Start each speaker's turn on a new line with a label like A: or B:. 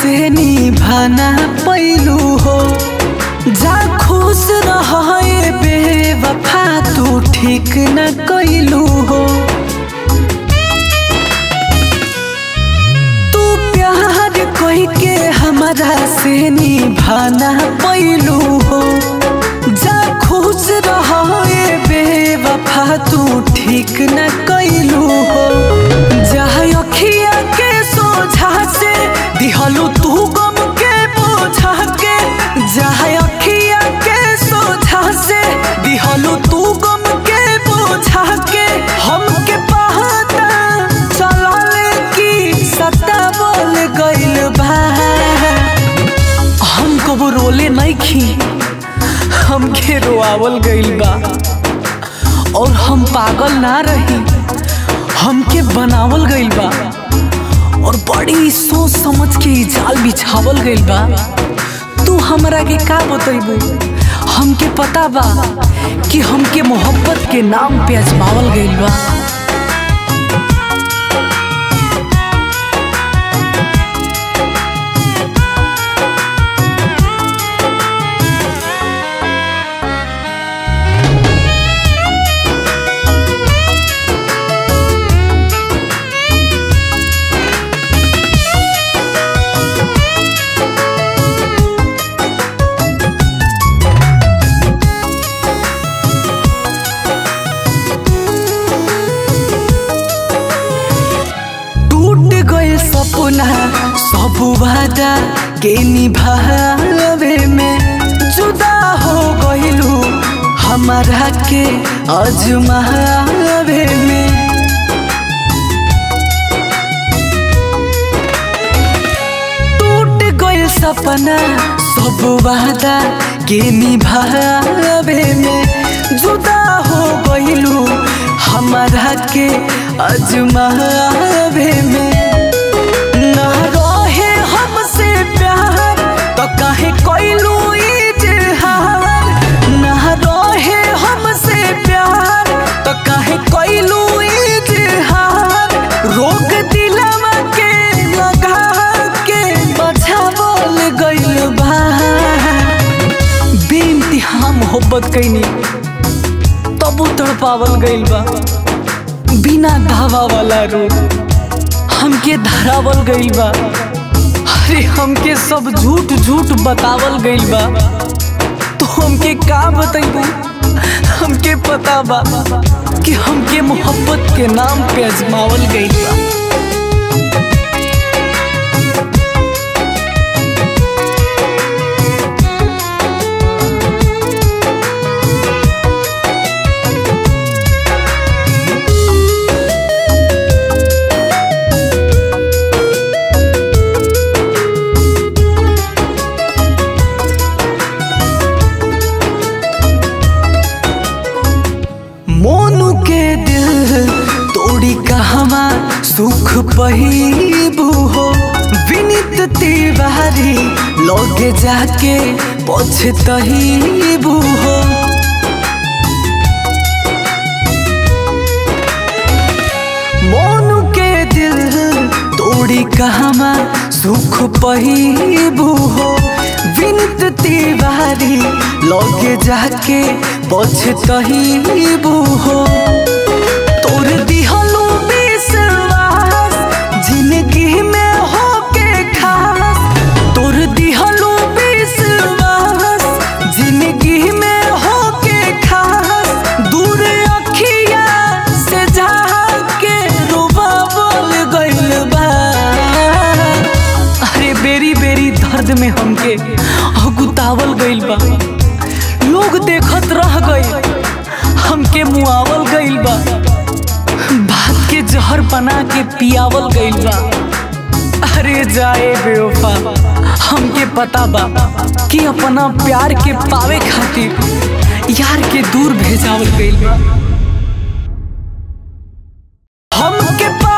A: से निभाना पैलू हो जा खुश रहे बेवफा तू ठीक न कैलू हो तू प्यार कोई के हमारा से निभाना पैलू हो जा खुश रहे बेवफा तू ठीक न कैलू हो जहाँ अखिया के सोझा से दिहलू तू गम के बोझा के जहाँ अखिया के सोझा से दिहलू तू गम के बोझा के हमके पता चलल की सत्ता बोल गइल बा हम कबो रोले नहीं खी हमके रोआवल गइल बा और हम पागल ना रही हमके बनावल गइल बा और बड़ी सोच समझ के ई जाल बिछावल गइल बा तू हमरा के का बतैबू हमके पता बा कि हमके मोहब्बत के नाम पे अजमावल गइल बा टूट गए सपना सब वादा के निभावे में जुदा हो गइलू हमारा के अजमावे में टूट गए सपना सब वादा के निभावे में जुदा हो गइलू हमारा के अजमावे में ना रहे हमसे प्यार तो काहे कोइलू इजहार ना रहे हमसे प्यार तो काहे कोइलू इजहार रोग दिलवा के लगा के बचावल गइल बा बेइंतहा मोहब्बत कैनी तबो तड़पावल गइल बा बिना धावा वाला रोग हमके धरावल गइल बा अरे हमके सब झूठ झूठ बतावल गइल बा तो हमके का बतैबू हमके पता बा कि हमके मोहब्बत के नाम पे अजमावल गइल बा मोनू के दिल तोड़ी कहवा सुख पहिबू हो विनित तिवारी लगे जाके पछतहीबू हो मोनू के दिल तोड़ी कहवा सुख पहिबू हो विनित तिवारी लगे जाके पछतहीबू हो तोर दिहलू विश्वास जिंदगी में होके खास तोर दिहलू विश्वास जिंदगी में होके खास दूर अखिया से जाके रोबावल गइल बा अरे बेरी बेरी दर्द में हमके अगुतावल गइल बा लोग देखत रह गइल हमके मुआवल गइल बा भात के जहर बना के पियावल गइल बा अरे जाए बेवफा हमके पता बा कि अपना प्यार के पावे खातिर यार के दूर भेजावल गइल बा हमके पा